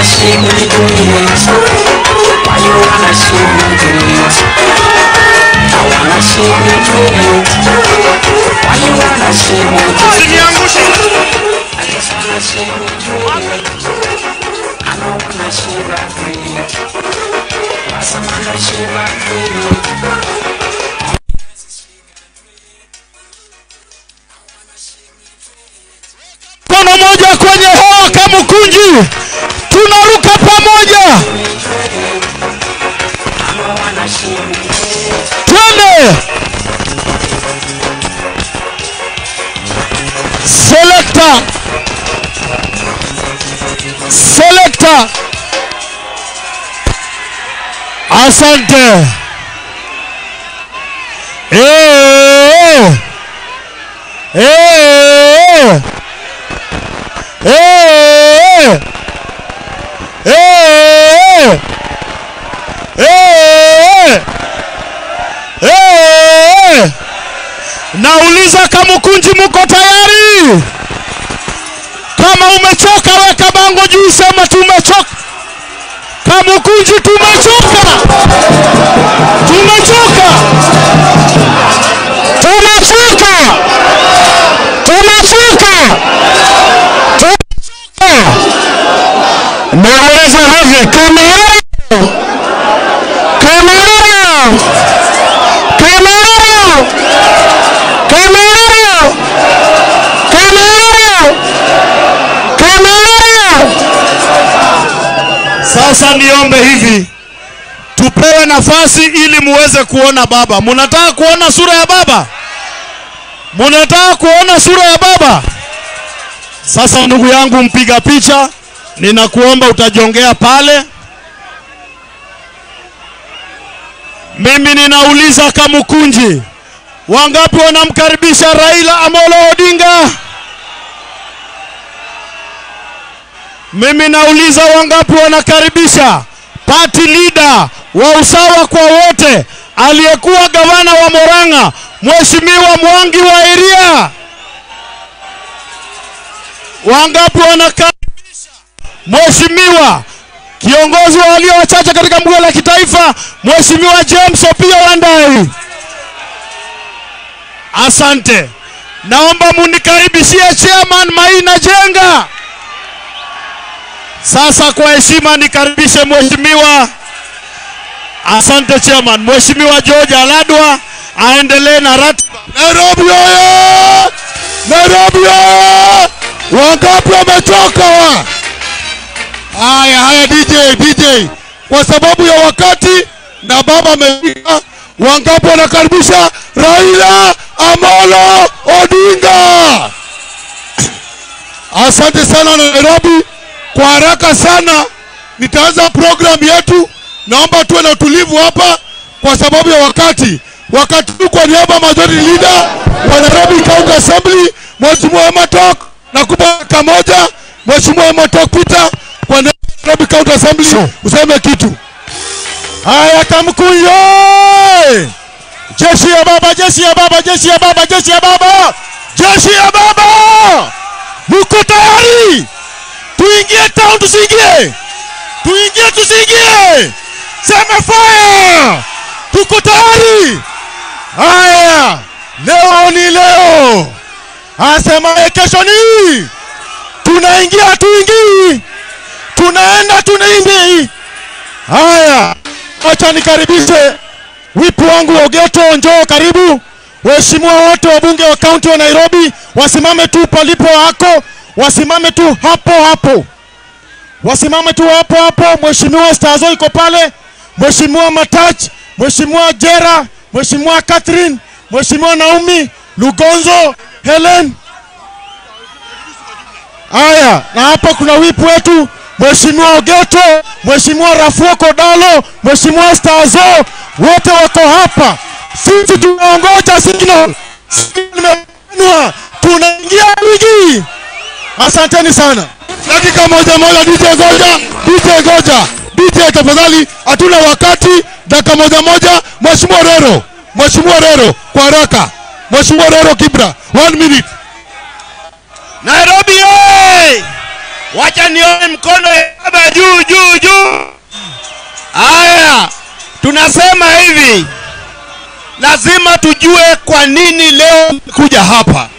see me do it? Why you wanna see me do it? I wanna see me do it. Why you wanna see me do it? I just wanna see me do it. I don't wanna see that breathe. Cause I wanna see that breathe. Mkono moja kwenye hewa kama mkunji, tunaruka pamoja, twende. Selector, selector, asante. Eh, eh, eh, eh, eh, eh. Nauliza Kamukunji, muko tayari? Kama umechoka weka bango juu, sema tumechoka. Kamukunji, tumechoka, tumechoka, tumechoka, tumechoka. Nauliza hivi, Kamerun, Kamerun, Kamerun, Kamerun, Kamerun, Kamerun. Sasa niombe hivi, tupewe nafasi ili muweze kuona baba. Munataka kuona sura ya baba? Munataka kuona sura ya baba? Sasa ndugu yangu mpiga picha, ninakuomba utajongea pale. Mimi ninauliza Kamukunji, wangapi wanamkaribisha Raila Amolo Odinga? Mimi nauliza wangapi wanakaribisha party leader wa usawa kwa wote aliyekuwa gavana wa Murang'a Mheshimiwa Mwangi wa Iria? Wangapi wanakaribisha Mheshimiwa kiongozi wa walio wachache katika bunge la kitaifa Mheshimiwa James Opiyo Wandayi? Asante. Naomba munikaribishie chairman Maina Jenga. Sasa kwa heshima nikaribishe mheshimiwa, asante chairman, mheshimiwa George Aladwa aendelee na ratiba. Nairobi oye! Nairobi oye! Wangapi wamechoka wa? Haya haya DJ DJ, kwa sababu ya wakati na baba amefika, wangapi wanakaribisha Raila Amolo Odinga? Asante sana na Nairobi. Kwa haraka sana nitaanza program yetu. Naomba tuwe na utulivu hapa kwa sababu ya wakati. Wakati huu kwa niaba ya majority leader wa Nairobi County Assembly, Mheshimiwa Ematok, nakupa dakika moja. Mheshimiwa Ematok Peter, kwa niaba ya Nairobi County Assembly useme kitu. Haya, Kamkunji oye! Jeshi ya baba, jeshi ya baba, jeshi ya baba, jeshi ya baba, jeshi ya baba, muko tayari? Tuingie town, tusiingie? Tuingie, tusiingie? Sema fire! Tuko tayari? Haya, leo ni leo, asemaye kesho ni tunaingia, tuingii, tunaenda, tunaimbi. Haya, acha nikaribishe wipu wangu Ogeto, njoo karibu. Waheshimiwa wote wabunge wa kaunti wa Nairobi wasimame tu palipo wako, wasimame tu hapo hapo, wasimame tu hapo hapo. Mheshimiwa Stazo iko pale, Mheshimiwa Matach, Mheshimiwa Jera, Mheshimiwa Catherine, Mheshimiwa Naomi Lugonzo, Helen. Haya, na hapa kuna wipu wetu Mheshimiwa Ogeto, Mheshimiwa Rafuo Kodalo, Mheshimiwa Stazo, wote wako hapa. Sisi tunaongoja signal. Signal imepeanwa. Tunaingia ligi. Asanteni sana. Dakika moja moja, DJ Goja, DJ Goja, DJ tafadhali, hatuna wakati. Dakika moja moja, Mheshimiwa Rero, Mheshimiwa Rero, kwa haraka. Mheshimiwa Rero Kibra, one minute. Nairobi oye! wacha nione mkono ya baba juu juu juu haya tunasema hivi lazima tujue kwa nini leo kuja hapa